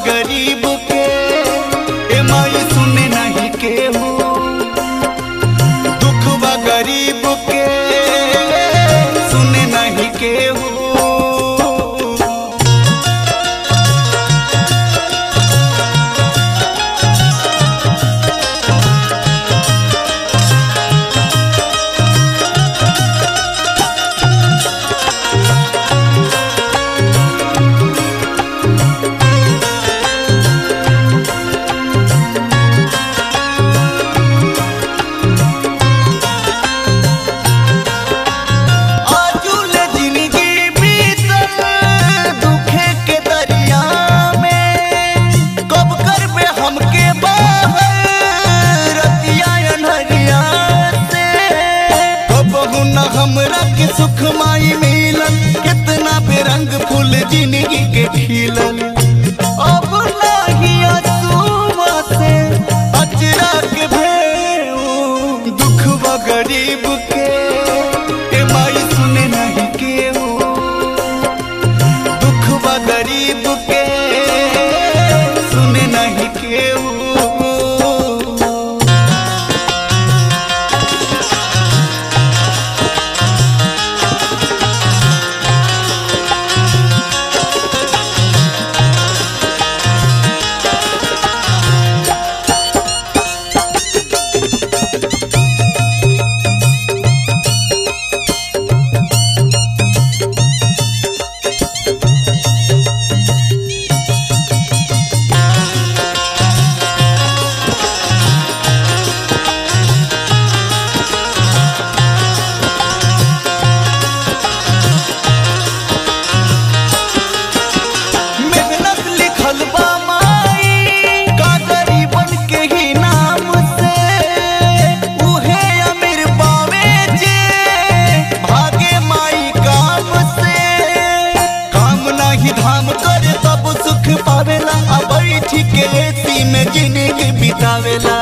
गरीब के ए माई सुने नहीं केहू दुख बा गरीब के सुने नहीं केहू आजुले जिंदगी बीतल दुखे के दरिया में कब करबे हमके बाहर रतिया अनहरिया से कबहू न हमरा के सुख माई मिलल कितना बेरंग फूल जिंदगी के खिलल अब नाही असूमा से अचरा के भेऊ दुख बा गरीब के ए माई सुने नहीं केहू दुख बा गरीब के सुने नहीं केहू मेहनत लिखल बा माई का गरीबन के ही नाम से उहे अमीर पावे जे भागे माई काम से काम नाही धाम करे तब सुख पावेला अब बैठ के एसी में जिंदगी बितावेला